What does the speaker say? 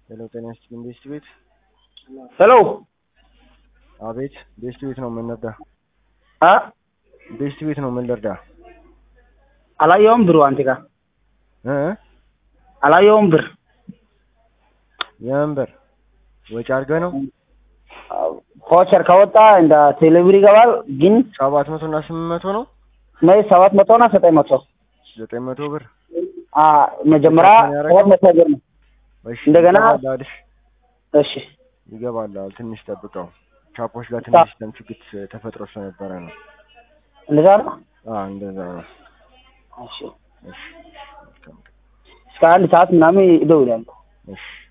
ሄሎ ጤና ይስጥልኝ ቤስት ቤት ሄሎ አቤት ቤስት ቤት ነው ምን ልርዳ አ ቤስት ቤት ነው ምን ልርዳ አላየውም ብሩ አንተ ጋር እ አላየውም ብር የምን ብር ወጪ አድርገህ ነው ቮቸር ከወጣ እንደ ቴሌብር ይገባል ግን ሰባት መቶ እና ስምንት መቶ ነው ነይ ሰባት መቶ እና ዘጠኝ መቶ ዘጠኝ መቶ ብር አ መጀመሪያ ሰባት መቶ ብር ነው እሺ እንደገና- ይገባልሃል እሺ እሺ ይገባልሃል ትንሽ ጠብቀው ቻፖች ጋር ትንሽ ተምችግት ተፈጥሮ ስለነበረ ነው እንደዛ ነው አ እንደዛ ነው እሺ እሺ መልካም ቀን። እስከ አንድ ሰዓት ምናምን ይደውላሉ እሺ